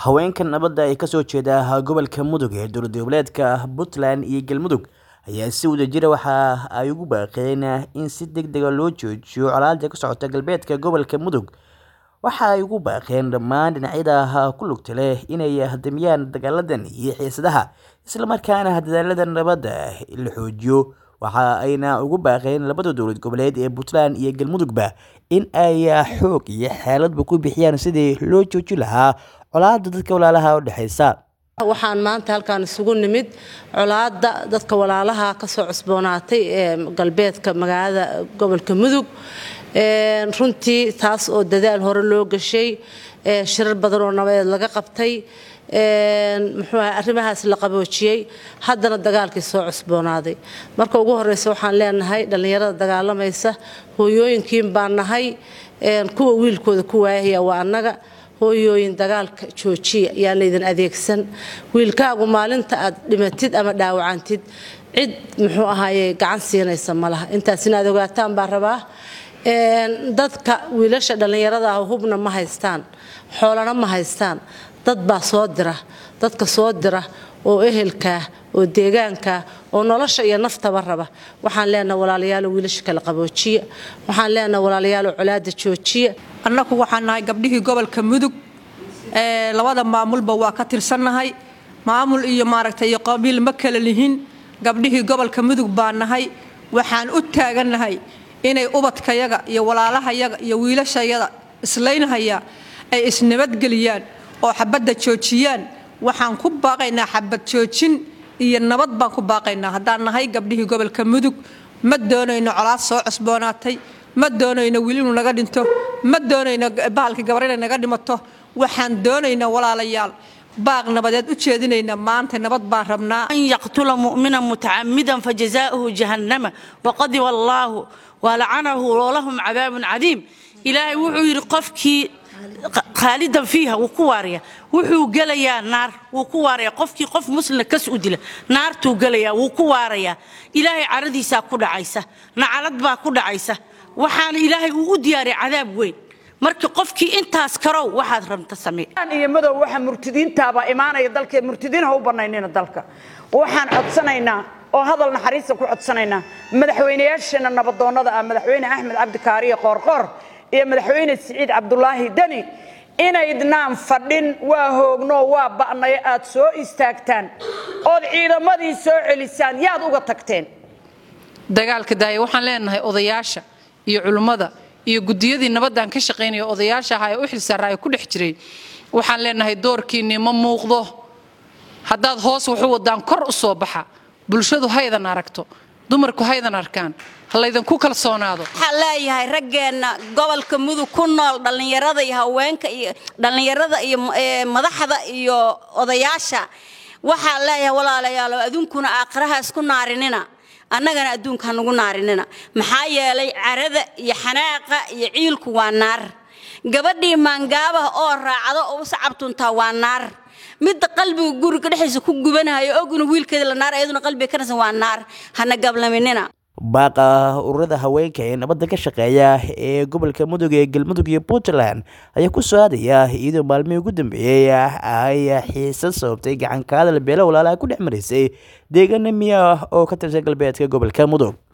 haweenka nabadda ee kasoo jeeda gobolka mudug ee dowlad goboleedka puntland iyo galmudug ayaa si wadajira waxa ay ugu baaqeen in si deg dega loo joojiyo colaadda ka socota galbeedka gobolka mudug waxa ay ugu baaqeen dhammaan dhinacyada ku lugta leh inay hadamiyaan dagaaladan iyo xiisadaha islamarkaana dadaalada nabadda la xoojiyo waxa ayna ugu baaqeen labada dowlad goboleed ee puntland iyo galmudugba in ay xoog iyo xeeladba ku bixiyaan sidii loo joojin lahaa colaadda dadka walaalaha u dhexaysa waxaan maanta halkaan isugu nimid colaadda dadka walaalaha kasoo cusboonaatay ee galbeedka magaalada gobolka mudug runtii taas oo dadaal hore loo gashay shirar badan oo nabadeed laga qabtay muxuu aha arrimahaas la qaboojiyey haddana dagaalkii soo cusboonaaday marka ugu horreysa waxaan leenahay dhallinyarada dagaalamaysa hooyooyinkiin baan nahay kuwa wiilkooda ku waayahaya waa annaga hooyooyin dagaalka joojiya yaan laydin adeegsan wiilkaagu maalinta aad dhimatid ama dhaawacantid cid muxuu ahaaye gacan siinaysa ma laha intaas inaad ogaataan baa rabaa dadka wiilasha dhallinyarada ah hubna ma haystaan xoolana ma haystaan dad baa soo dira dadka soo dira oo ehelkaa oo deegaankaa oo nolosha iyo naftaba raba waxaan leenaha walaalayaalo wiilasha kala qaboojiya waxaan leenaha walaalayaalo colaada joojiya annagu waxaan nahay gabdhihii gobolka mudug labada maamulba waa ka tirsannahay maamul iyo maaragtay iyo qabiil ma kala lihin gabdhihii gobolka mudug baa nahay waxaan u taagannahay inay ubadkayaga iyo walaalahayaga iyo wiilashayada islaynhaya ay isnabadgeliyaan oo xabadda joojiyaan waxaan ku baaqaynaa xabad joojin iyo nabad baan ku baaqaynaa haddaan nahay gabdhihii gobolka mudug ma doonayno colaad soo cusboonaatay ma doonayno wiil inuu naga dhinto ma doonayno bahalkii gabar inay naga dhimato waxaan doonaynaa walaalayaal baaq nabadeed u jeedinaynaa maanta nabad baan rabnaa an yaqtula mu'mina mutacamidan fajazaa'uhu jahannama waqadiba allaahu walacanahu walahum cadaabun cadiim ilaahay wuxuu yidhi qofkii khaalidan fiiha wuu ku waaraya wuxuu gelayaa naar wuu ku waaraya qofkii qof muslina kas u dila naartuu gelayaa wuu ku waarayaa ilaahay caradiisaa ku dhacaysa nacalad baa ku dhacaysa waxaana ilaahay uu u diyaariya cadaab weyn marka qofkii intaas karow waxaad rabta samee iyo madow waxa murtidiintaabaa imaanaya dalka murtidiin ha u banaynina dalka waxaan codsanaynaa oo hadal naxariista ku codsanaynaa madaxweynayaasheenna nabadoonnada ah madaxweyne axmed cabdikaariyo qoorqoor iyo madaxweyne siciid cabdulaahi deni inaydnaan fadhin waa hoogno waa ba'nayo aad soo istaagtaan ood ciidamadii soo celisaan yaad uga tagteen dagaalka daaya waxaan leenahay odayaasha iyo culummada iyo gudiyadii nabaddan ka shaqaynaya odayaasha aha ee u xilsaaraayo ku dhex jiray waxaan leenahay doorkiinnii ma muuqdo haddaad hoos waxu wadaan kor u soo baxa bulshadu haydan aragto dumarku haydan arkaan ha laydinku kalsoonaado waxaan leeyahay raggeenna gobolka mudug ku nool dhallinyarada iyo haweenka iyo dhallinyarada iyo madaxda iyo odayaasha waxaan leeyahay walaalayaalo aduunkuna aakhiraha isku naarinina annagana adduunka hanugu naarinina maxaa yeelay carada iyo xanaaqa iyo ciilku waa naar gabadhii maangaabaha oo raacdo oo u sacabtuntaa waa naar midda qalbiga guriga dhexdiisa ku gubanayo oguna wiilkeeda la naar iyaduna qalbiga ka nasan waa naar hana gablaminina baaqa ururada haweenka ee nabadda ka shaqeeya ee gobolka mudug ee galmudug iyo puntland ayaa ku soo aadaya iyadoo maalmihii ugu dambeeyey ay xiisa sababtay gacankaadal beelo walaalaha ku dhex maraysay deegaana miya oo ka tirsan galbeedka gobolka mudug